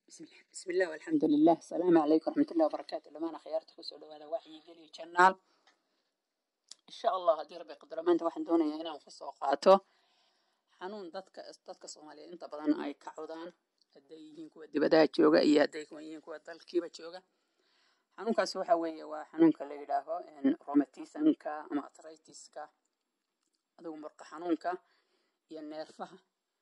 bismi illah alxamdu lilah asalaamu calaykum raxmatullahi wabarakaatu dhamaana khiyaarta kusoo dhawaada waxyi geliyo janaal insha allah haddii rabbi qadaro maanta waxaan doonayaa inaan kasoo qaato xanuun dadka dadka soomaaliyeed inta badan ay ka codaan hadday yihiin kuwa dibadaha jooga iyo hadday yihiin kuwa dalkiiba jooga xanuunkaas waxa weeye waa xanuunka la yidhaaho romatismka ama atritiska adigu murqa xanuunka iyo neerfaha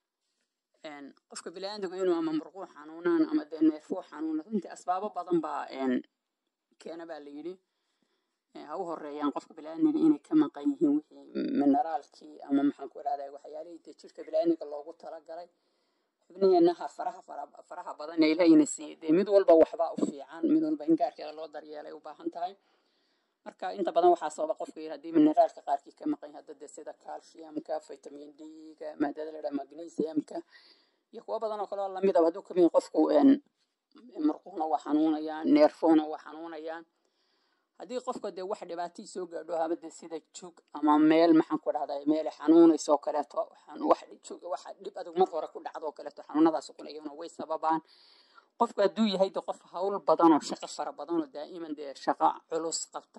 qofka biniaadamku inuu ama murquu xanuunaan ama dee neerfuu xanuuna runtii asbaabo badan baa keena baa la yidhi ha u horeeyaan qofka biniaadmiga inay ka maqan yihiin wixii mineraalkii ama maxaan ku idhahdaa waxyaalihii dee jirka biniaadmiga loogu talagalay xubniheenaha faraha faraha badan ee ilaahina siiyey dee mid walba waxbaa u fiican mid walba in gaarkeeda loo daryeelay u baahan tahay marka inta badan waxaa sababa qofka yir haddii mineraalka qaarkii ka maqan yahay hadda sida calciumka vitamin d-ga maadada la dhaha magnesiumka iyo kuwo badan oo kale oo lamid ah hadduu ka mid qofku murquhuna waa xanuunayaan neerfuhuna waa xanuunayaan haddii qofka dee wax dhibaatii soo gaadho haba dee sida jug ama meel maxaan ku dhahdaa meel xanuunayso oo kaleeto wax dhib adag mar hore ku dhacdo oo kaleeto xanuunadaas kuna iyaguna way sababaan qofku hadduu yahay de qof hawl badan oo shaqo fara badan oo daa'iman dee shaqo culus qabta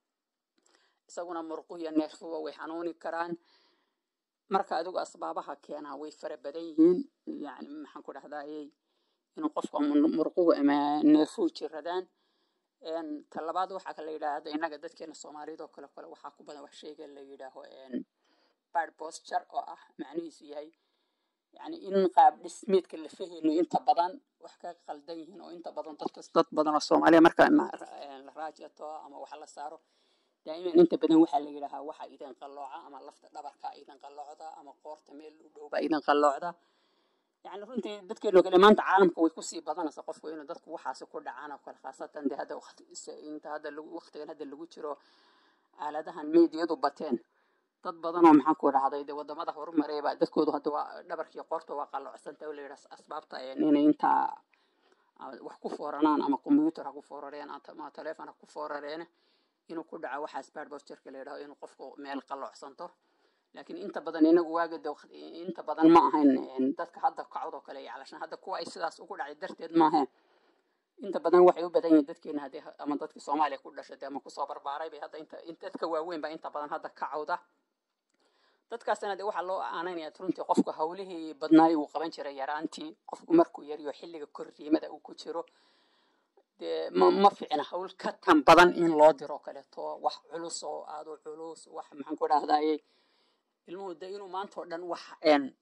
isaguna murquh iyo neerfuba way xanuuni karaan marka adigu asbaabaha keenaa way fara badan yihiin yani maxaan ku dhahdayey inuu qofka murquhu ama neerfuhu jiradaan talabaad waxaa kala yidhahda innaga dadkeena soomaaliyad oo kale kale waxaa ku badan wax sheega la yidhaaho bad posture oo ah macnihiisu yahay yani in qaab dhismeedka la fahayno inta badan wax ka qaldan yihiin oo inta badan dadkas dad badan oo soomaaliya marka la raajato ama wax la saaro daa'iman inta badan waxaa la yidhaahaa waxa idin qallooca ama lafta dhabarka idin qalloocda ama qoorta meel u dhowba idin qalloocda yani runtii dadkeeno kale maanta caalamka way kusii badanaysa qofku inuu dadku waxaasi ku dhacaan oo kale khaasatan dee hadda inta hadda waqtigan hadda lagu jiro aaladahan meediyadu bateen dad badan oo maxaan ku dhahday dee wadamada horumarayba dadkoodu hadda waa dhabarkii qoorta waa qalloocsanta oo la yidhaha asbaabta inay intaa wax ku fooranaan ama combyuutar ha ku foorareen ama teleefon ha ku foorareen inuu ku dhaco waxaas bad postureka la yidhaho inuu qofku meel qalloocsanto laakiin inta badan inagu waaga inta badan ma ahayn dadka hadda kacod oo kale iyo calashan hadda kuwa ay sidaas ugu dhacay darteed ma ahayn inta badan waxay u badan yihiin dadkeena haddii ama dadkii soomaaliya ku dhashay ama kusoo barbaaray bay hadda inta dadka waaweyn baa inta badan hadda kacawda dadkaasna dee waxaa loo aananaya runtii qofku hawlihii badnaay uu qaban jiray yaraantii qofku markuu yariyo xilliga korriimada uu ku jiro dee ma ficna hawl ka tan badan in loo diro kaleeto wax culus oo aado culus wax maxaan ku dhahdaye ilmuhu de inuu maanta oo dhan wax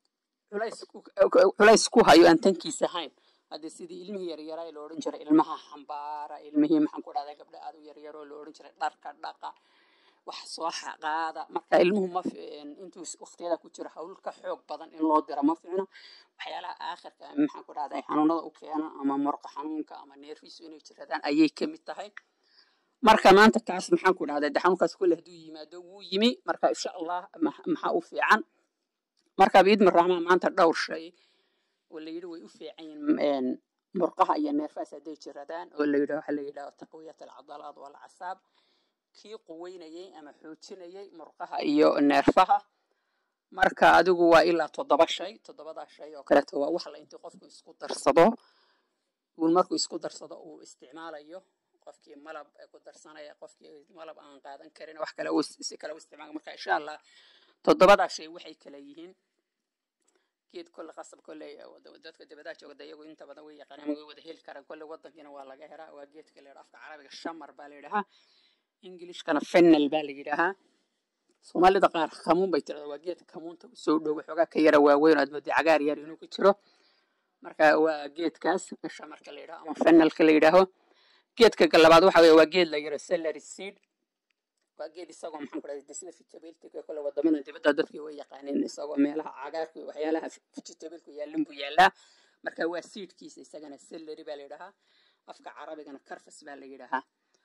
culays ku hayo aan tankiisa ahayn haddii sidii ilmihii yaryaraa la odhan jiray ilmaha xambaara ilmihii maxaan ku dhahdaa gabdha aad u yaryaroo la odhan jiray dharka dhaqa wax soo qaada marka ilmuhu ma intuu waqtiyada ku jiro hawl ka xoog badan in loo diro ma ficno waxyaalaha aakhirka maxaan ku dhahdaa xanuunada u keena ama murqa xanuunka ama neerfiisu inay jiradaan ayay ka mid tahay marka maanta taas maxaan ku dhahdaa de xanuunkaas kulle hadduu yimaado wuu yimi marka insha allah maxaa u fiican marka biidmi raxmaan maanta dhowr shay oo la yidhi way u fiican yihiin murqaha iyo neerfaas hadday jiradaan oo la yidhaho waxa la yidhaho taqwiyat alcadalaad walcasaab kii quweynayey ama xoojinayey murqaha iyo neerfaha marka adigu waa ilaa toddoba shay toddobadaa shay oo kaleeto waa wax la intii qofku isku darsado uu markuu isku darsado uu isticmaalayo qofkii malab ku darsanaya qofkii malab aan qaadan karin wax kale si kale u isticmaala marka insha allah toddobadaa shay waxay kala yihiin geed kolle qasab kolle dadka dibadaha jooga de iyagu inta badan way yaqaanaan way wada heli karaan kolle wadankiina waa laga helaa waa geedka la yidhaha afka carabiga shamar baa la yidhahaa ingilishkana fennel baa la yidhaahaa soomaalida qaar kamuun bay tirada waa geed kamuunta usoo dhow waxoogaa ka yara waaweyn aad moodii cagaar yar inuu ku jiro marka waa geedkaas shamarka la yidhaho ama fennelka la yidhaaho geedka labaad waxa weye waa geed la yidhaho celery seed waa geed isagoo maxaan ku dhahday sida vegetabilka kole wadamada dibadda dadkii way yaqaaneen isagoo meelaha cagaarku waxyaalaha vegetabilku yaallin buu yaallaa marka waa seedkiisa isagana celery baa la yidhahaa afka carabigana carfus baa la yidhahaa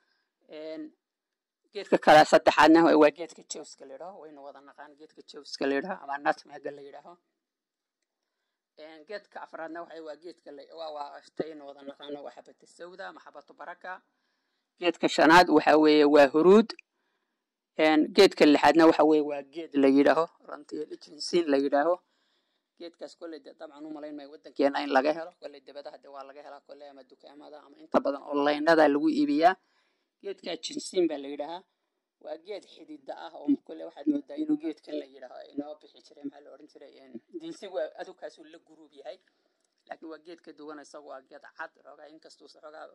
geedka kale saddexaadna waa geedka jowska la yidhaho waynu wada naqaan geedka jowska la yidhaho ama nutmega la yidhaaho geedka afraadna waxa waa geedka waa taynu wada naqaano waa xabata sawda ama xabatu baraka geedka shanaad waxa weeye waa huruud geedka lixaadna waxa weeye waa geed la yidhaaho rantiyo jinsiin la yidhaaho geedkaas kolley de dabcan u malayn maayo waddankeena in laga helo kolley debadaha de waa laga helaa kolley ama dukaamada ama inta badan onlinada lagu iibiyaa geedkaa jinsiin baa la yidhahaa waa geed xidida ah oo kolley waxaad moodaa inuu geedkan la yidhaaho inoo bixi jiray maxaa la odhan jiray dinsi waa adugkaasuu la guruub yahay laakiin waa geed ka duwan isagu waa geed cad xoogaa inkastuusa xoogaa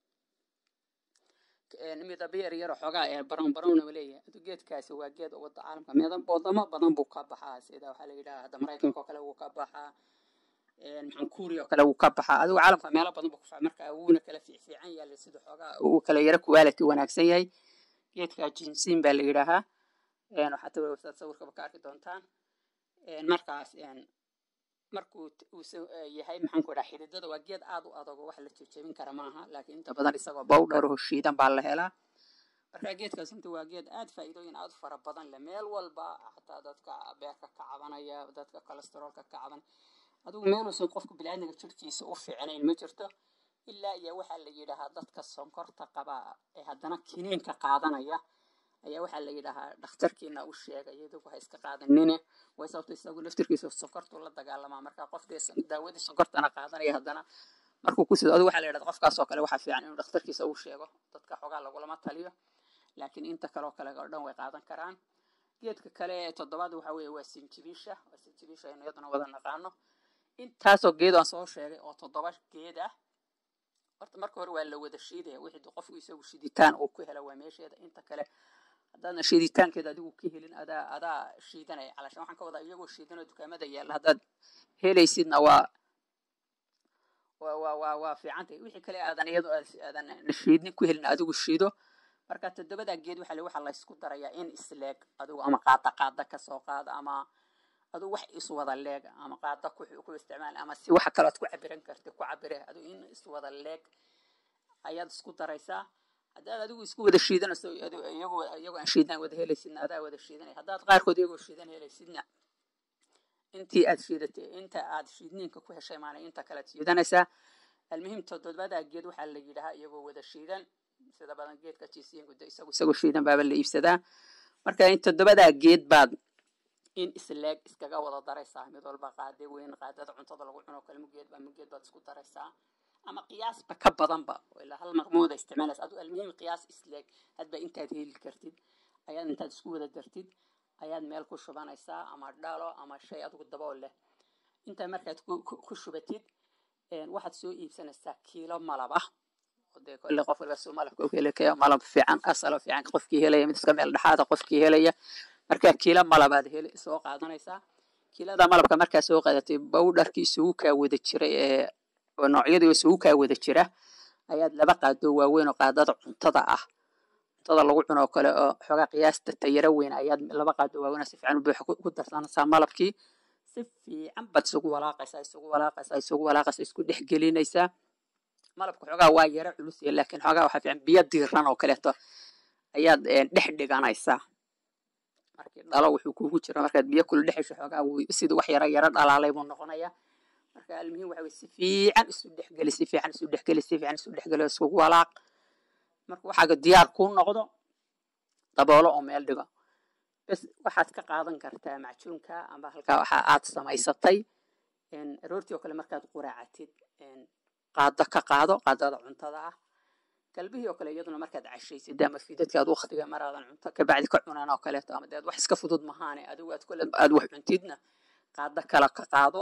midaba yar yaro xoogaa ee barown barownaba leeyahay adu geedkaasi waa geed wadda caalamka midab wadamo badan buu ka baxaa sida waxaa la yidhaha hadda maraykanka oo kale wuu ka baxaa maxaan kuuri oo kale wuu ka baxaa adigu caalamka meelo badan buu ku faca marka wuuna kala fiicfiican yahay sida xoogaa uu kala yaro quality wanaagsan yahay geedka jinsiin baa la yidhaahaa waxaad websaad sawirkaba ka arki doontaan markaas markuu uu yahay maxaan ku dhaha xididada waa geed aad u adag oo wax la jejebin kara maaha laakiin inta badan isagoo bowdhar oo shiidan baa la helaa marka geedkaas inta waa geed aad faa'iidooyin aad u fara badan leh meel walba xataa dadka beerka ka cabanaya dadka kolesteroolka ka caban adigu meeluusan qofka biniaadmiga jirkiisa u fiicnayn ma jirto ilaa iyo waxaa la yidhaahaa dadka sonkorta qaba ee haddana kiniinka qaadanaya ayaa waxaa la yidhaahaa dhakhtarkiina u sheegay iyadugu ha iska qaadanine way sababto isagu laftirkiisa sonkortuu la dagaalamaa marka qofkii daawadii sonkortana qaadanaya haddana markuu ku sido adigu waxaa la yidhahda qofkaasoo kale waxaa fiican inuu dhakhtarkiisa u sheego dadka xoogaa lagulama taliyo laakiin inta kaleoo kale oo dhan way qaadan karaan geedka kale ee toddobaad waxaa weeye waa sinjibiisha waa sinjibiisha aynu iyaduna wada naqaano intaasoo geed aan soo sheegay oo toddoba geed ah horta marka hore waa la wada shiidaya wixii qofku isagu shiditaan uu ku hela waa meesheeda inta kale haddaadna shiiditaankeeda adigu ka helin adaa adaa shiidanaya calashan waxaan ka wadaa iyagoo shiidanoo dukaamada yaalla haddaad helaysidna waa waa waa waa waa fiicantay wixii kale aadan iyadoo aadan shiidnin ku helin adigu shiido marka toddobadaa geed waxaa le waxaa laysku darayaa in isleeg adigu ama qaada qaada kasoo qaada ama adigu wax iswada leeg ama qaada ku ku isticmaal ama si waxa kalood ku cabiran karti ku cabire adigu in iswada leeg ayaad isku daraysaa haddaad adigu isku wada shiidanayso iyagoo iyagoo aan shiidan wada helaysidna adaa wada shiidanaya haddaad qaarkood iyagoo shiidan helaysidna intii aad shiidatay inta aad shiidniinka ku heshay maana inta kalead shiidanaysaa almuhim toddobadaa geed waxaa la yidhahaa iyagoo wada shiidan sida badan geedka jisiinku de isagu isagoo shiidan baaba la iibsadaa marka in toddobadaa geed baad in isleeg iskaga wada daraysaa mid walba qaade weyn qaadada cuntada lagu cuno kale mugeed baa mugeed baad isku daraysaa ama qiyaasba ka badanba ilaa hal marmooda isticmaalaysa aduu almuhim qiyaas isleeg hadba intaad heli kartid ayaad intaad isku wada dartid ayaad meel ku shubanaysaa ama dhalo ama shay adigu dabool leh intaa markaad ku shubatid waxaad soo iibsanaysaa kiilo malab ah dee kolle qof walba suu malabka u heli kaya malab fiican asalo fiican qofkii helaya mid iska meel dhexaada qofkii helaya markaa kiilo malabaad heli soo qaadanaysaa kiilada malabka markaa soo qaadatay bowdharkii isugu kaa wada jira ee noocyadii isugu kaa wada jira ayaad laba qaado waaweyn oo qaadada cuntada ah cuntada lagu cuno oo kale oo xoogaa qiyaasta tayaro weyn ayaad laba qaado waaweyn si fiican u buuxa ku darsanaysaa malabkii si fiican baad isugu walaaqaysaa isugu walaaqaysaa isugu walaaqaysaa isku dhex gelinaysaa malabka xoogaa waa yaro culus yahay laakiin xoogaa waxaa fiican biyo diiran oo kaleeto ayaad dhex dhiganaysaa markii dhalo wuxuu kugu jira markaad biyo kula dhexesho xoogaa sidii wax yaro yaro dhalaalay buu noqonayaa marka almuhim waxa weye si fiican isu dhexgeli si fiican isu dhexgeli si fiican isu dhexgeli isugu walaaq marka waxaaga diyaar kuu noqdo daboolo oo meel dhigo bes waxaad ka qaadan kartaa macjuunka amba halkaa waxa aad samaysatay aroortii oo kale markaad quraacatid qaado ka qaado qaadada cuntada ah galbihii oo kale iyaduna markaad cashaysid ama fiidadka aad waktiga maraadan cunto kabacdi ka cunaan oo kaleeto ama deed wax iska fudud mahaane adigu aad kule aad wax cuntidna qaado kale ka qaado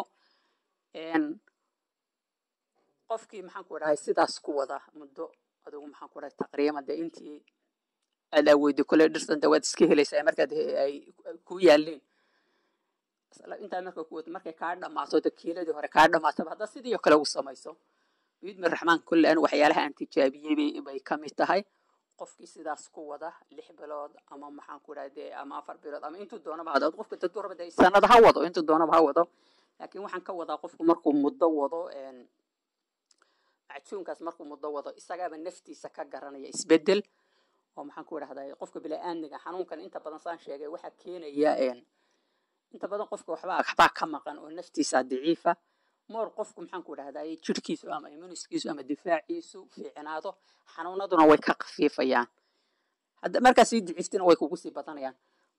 qofkii maxaan ku dhahay sidaas ku wada muddo adigu maxaan ku dhahay taqriiban dee intii aad aaweydi kule dhirtan de waad iska helaysaa markaad ay ku yaalleen intaa marka ku wado markay kaa dhammaato de kiiladii hore kaa dhammaataba hadda sidii oo kale u samayso biidmi raxmaan kulle an waxyaalaha aan tijaabiyey bay ka mid tahay qofkii sidaas ku wada lix bilood ama maxaan ku dhahay dee ama afar bilood ama intuu doonaba hado qofka dadku raba dee sanad ha wado intuu doonaba ha wado laakiin waxaan ka wadaa qofku markuu muddo wado macjuunkaas markuu muddo wado isagaaba naftiisa ka garanaya isbedel oo maxaan ku idhahdaa qofka bilaa-aadmiga xanuunkan inta badan saan sheegay waxaa keenaya inta badan qofka waxbaa waxbaa ka maqan oo naftiisa daciifa moor qofku maxaan ku idhahdaa jirkiisu ama immuniskiisu ama difaaciisu fiicnaado xanuunaduna way ka khafiifayaan hadda markaa sii daciiftina way kugu sii badanayaan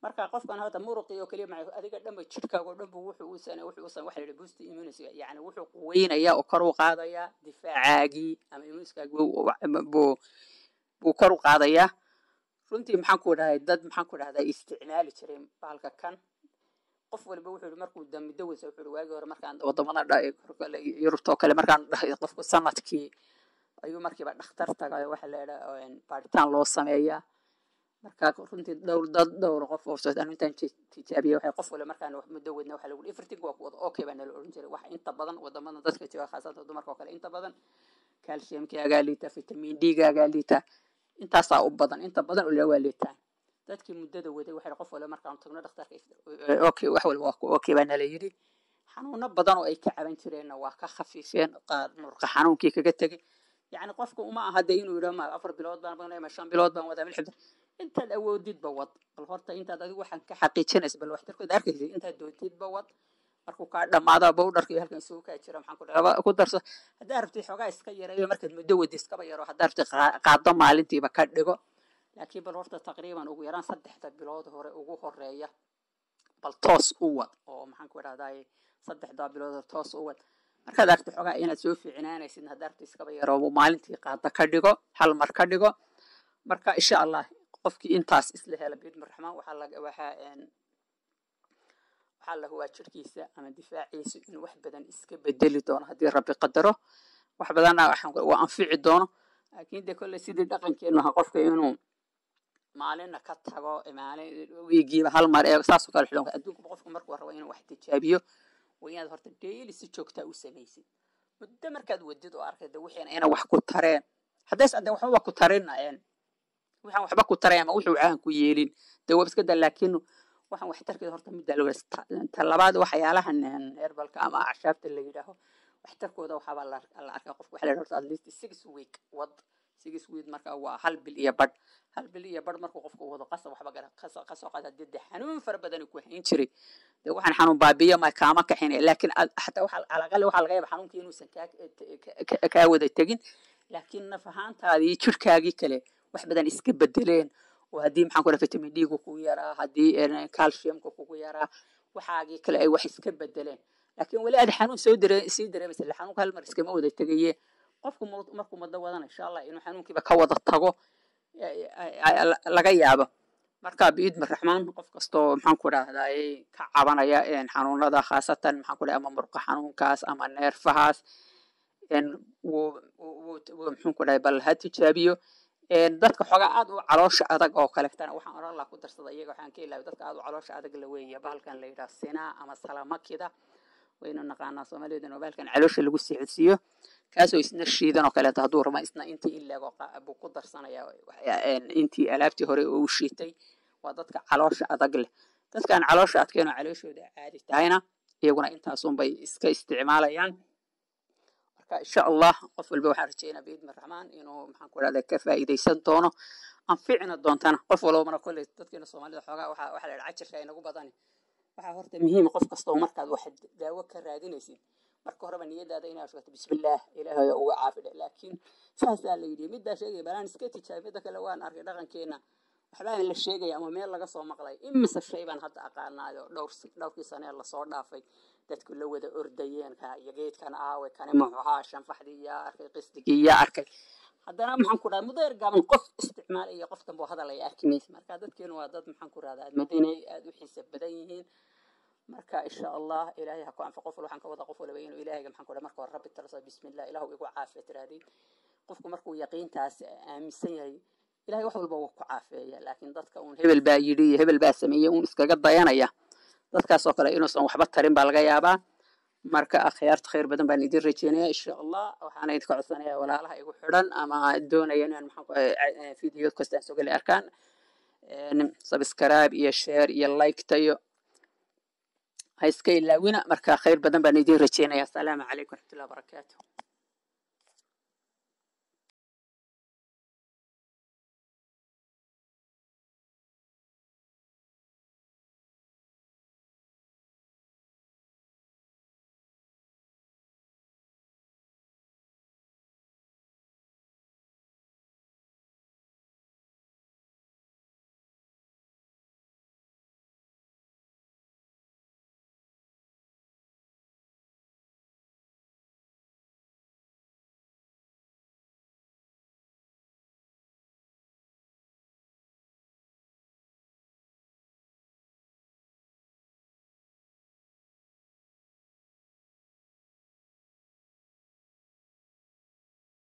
marka qofkan hadda muruqii oo keliya maca adiga dhanba jidhkaaga oo dhanba wuxuu u sana wuxuu u sana waxa la yidhi boost immunity yani wuxuu quweynayaa oo kor u qaadayaa difaacaagii ama immuniskaagii buu buu kor u qaadayaa runtii maxaan ku dhahay dad maxaan ku dhahdaa isticmaali jiray bahalka kan qof waliba wuxuu yihi markuu muddo weysa wuxuu yihi waagii hore markaan wadamada yurubta oo kale markaan dhahay qofku sanadkii ayuu markiiba dhakhtar tagayo waxa la yidhaa baaritaan loo sameeyaa marka runtii dhowr dad dhowr qof oo anu intaan tijaabiyay waxay qof waliba markaan muddo wadna waxa lagu everything waa ku wada okay baa nala odhan jiray wax inta badan wadamada dadka jooga khaasatan dumarka oo kale inta badan calciumkaagaa liita vitamin d-gaagaa liita intaasaa u badan inta badan ulaa waa liitaan dadkii muddada waday waxay qof waliba markaan tagno dhakhtarka okay wax waliba waa ku okay baa nala yidhi xanuuno badan oo ay ka caban jireenna waa ka khafiifeen qaar murqa xanuunkii kaga tegey yacni qofka uma aha dee inuu yidhaho ma afar bilood baan badnay ma shan bilood baan wadaa milxibda intaad awoodidba wad bal horta intaad adigu waxaan ka xaqiijinaysa bal waxtarkooda arkaysa intaad doodidba wad markuu kaa dhamaado bowdharka iyo halkan isugu kaa jira maxaan ku dhaha ku darso haddaa rabtid xoogaa iska yareeyo markaad muddo wadi iskaba yaro haddaa rabtid qaado maalintiiba ka dhigo laakiin bal horta taqriiban ugu yaraan saddexda bilood hore ugu horeeya bal toos u wad oo maxaan ku idhahdaay saddexdaa bilood hore toos u wad markaad aragtid xoogaa inaad soo fiicinaanaysid haddaa rabtid iskaba yaro maalintii qaado ka dhigo hal mar ka dhigo marka insha allah qofkii intaas isla hela biidmi raxmaan waxaa laga waxaa waxaa la hubaa jirkiisa ama difaaciisa inuu wax badan iska bedeli doono haddii rabbi qadaro wax badanna waa anfici doono laakiin de kolley sidii dhaqankeenu aha qofka inuu maalinna ka tago maalin wiigiiba hal mar ee saasoo kale xidhan adduunka qofku markuu rabo inuu wax tijaabiyo waa inaad horta daily si joogtaa u samaysid muddo markaad wadid oo arkay de wixiina ina wax ku tareen haddays ade waxbaba ku tarinayeen waxaan waxba ku taray ama wuxuu caan ku yeelin dee waa iska da laakiin waxaan waxtarkeeda horta midda la ta labaad waxyaalahan herbalka ama acshaabta la yidhaaho waxtarkooda waxaaba la arkaa qofka waxa la yidhaha at least six week wad six week marka waa hal bil iyo badh hal bil iyo badh markuu qofku wado qasab waxba gara kasoo qaada dee dee xanuun fara badan ku hayn jiray dee waxaan xanuun baabiyo ma kaama kaxin laakiin xataa waxa alaqali waxaa laga yaaba xanuunkii inuusan kaa kaa wada tegin laakiin naf ahaantaadii jirkaagii kale wax badan iska bedeleen oo haddii maxaan ku dhaha vitamin d-gu kugu yaraa haddii calciumka kugu yaraa waxaagii kale ay wax iska bedeleen laakiin weli aad xanuun soo dare sii dareemaysa ille xanuunka hal mar iskama wada tegaye qofku markuu muddo wadana insha allah inuu xanuunkiiba ka wada tago laga yaabo marka biidmi raxmaan qof kastoo maxaan ku dhahdaay ka cabanaya xanuunada khaasatan maxaan ku dhaha ama murqa xanuunkaas ama neerfahaas muxuu ku dhahay bal ha tijaabiyo dadka xoogaa aad u caloosha adag oo kaleetana waxaan oran laha ku darsada iyaga waxaan ka ilaaway dadka aad u caloosha adag la weeya bahalkan la yidhaha sinaa ama salamakida waynu naqaanaa soomaaliyeedana bahalkan caloosha lagu sixidsiiyo kaasoo isna shiidan oo kaleeto hadduu raba isna intii ileego buu ku darsanayaa intii alaabtii hore uu shiitay waa dadka caloosha adag leh dadkaan caloosha adkeen oo calooshooda caadi tahayna iyaguna intaasunbay iska isticmaalayaan insha allah qof walba waxaan rajeynaa biidmi raxmaan inuu maxaan ku dhahda ka faa'iidaysan doono anficina doontana qof walbana kolley dadkeena soomaalida xoogaa waxaa waxaa la yidhaha cajirka inagu badani waxaa horta muhiima qof kastoo markaad wax daawo ka raadinaysid marka horeba niyadaada inaad sheegto bismillaah ilaahay uga caafidhe laakiin saasaa la yidhi middaa sheegaya balaan iska tijaabi midda kale waan arkay dhaqankeena waxbaa la sheegaya ama meel laga soo maqlay imise shay baan hadda aqaanaayo dhowr dhowrkii sanee lasoo dhaafay dadku la wada ordayeen ka iyo geedkan aawe kani muxuu ahaa shanfaxdii yaa arkay qisdigii yaa arkay haddana maxaan ku dhahay muddo yar gaaban qof isticmaalay iyo qof dambe oo hadal ay arki maysa marka dadkeenu waa dad maxaan ku rahdaa madiinay aada u xiisa badan yihiin marka insha allah ilaahay ha ku anfa qof waxaan ka wada qof waliba inuu ilaahayga maxaan ku dhahay marka hore rabbi tarasa bismillah ilaahu igu caafiya tiraadii qofku markuu yaqiintaas aaminsan yahay ilahay wax walba wuu ku caafeeya laakiin dadka uun hebel baa yidhi iyo hebel baa sameeyey uun iskaga dayanaya dadkaasoo kale inuusan waxba tarin baa laga yaabaa marka akhyaarta khayr badan baan idin rajeynaya insha allah waxaana idinka codsanaya walaalaha igu xidhan ama doonaya inaan maxaan video kastaan soo gali arkaan subscribe iyo share iyo like tayo ha iska ilaawina marka khayr badan baan idin rajeynaya asalaamu calaykum waraxmatullahi wabarakaatu